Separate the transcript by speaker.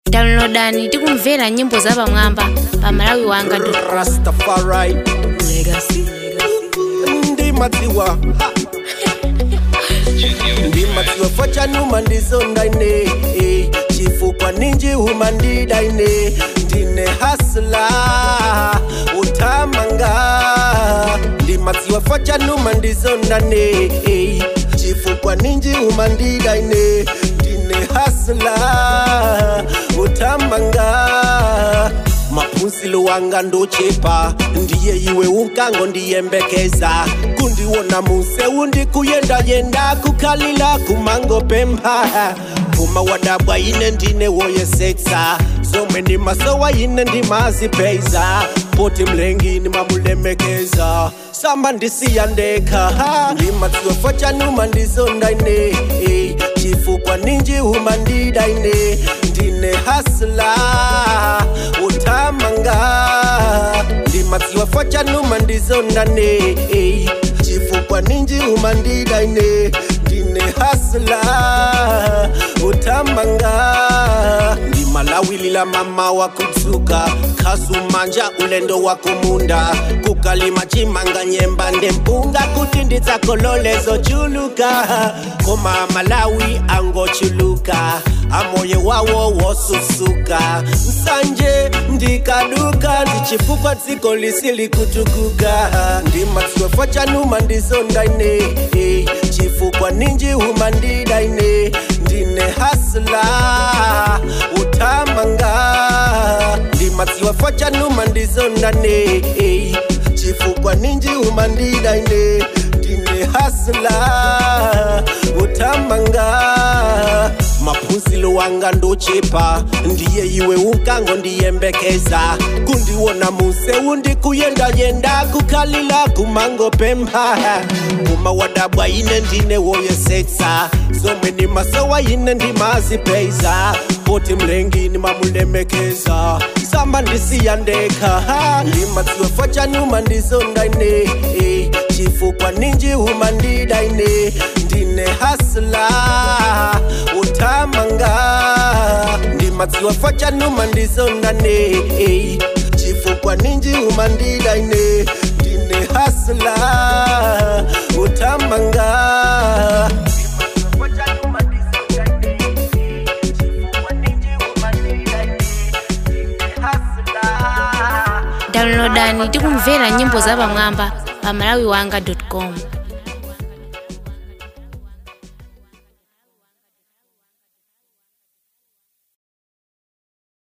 Speaker 1: downloadani tikumvera nyimbo za pamwamba pa malawi wanga
Speaker 2: rastafari ndimadziwa ndimadziwa fachanuma ndizondaine eh, chifukwa ninji huma ndidaine ndine hasla utamanga ndimadziwa fachanuma ndizondane eh, chifukwa ninji huma ndidaine ndine hasla utamanga maphunzilo wanga ndochepa ndiye iwe unkango ndiyembekeza kundiwona museu ndikuyendayenda kukhalila kumango pempha phuma wadabwa ine ndine woyesetsa zomwe ndimasowa ine ndimazipeiza poti mlengini mamulemekeza samba ndisiya ndekha ndimadziwa fachanuma ndizondaine eh, chifukwa ninji huma ndidaine ndine hasla utamanga ndimadziwa fachanuma ndizondane eh, chifukwa ninji huma ndidaine ndine hasla utamanga ndimalawilila mama wakudzuka khasumanja ulendo wakumunda kukalima chimanga nyemba ndempunga kuti ndidzakololezo chuluka koma malawi angochuluka amoye wawo wosusuka msanje ndikaduka ndichifukwa dziko lisili kutukuka ndimadziwa fachanuma ndizondaine eh, chifukwa ninji huma ndidaine ndine hasla utamanga ndimadziwa fachanuma ndizondane eh, chifukwa ninji huma ndidaine ndine hasla utamanga maphunzilo wanga ndochepa ndiye iwe unkango ndiyembekeza kundiwona museu ndikuyendayenda kukhalila kumango pempha kuma wadabwa ine ndine woyesetsa zomwe ndimasowa ine ndimazipeiza poti mlengini mamulemekeza samba ndisiya ndekha ndimadziwa fachanuma ndizondaine eh, chifukwa ninji huma ndidaine ndine hasla utamanga ndimadziwa fachanuma ndizondane eh, chifukwa ninji huma ndidaine ndine hasla utamanga
Speaker 1: downloadani tikumvera nyimbo za pamwamba pa malawi wanga com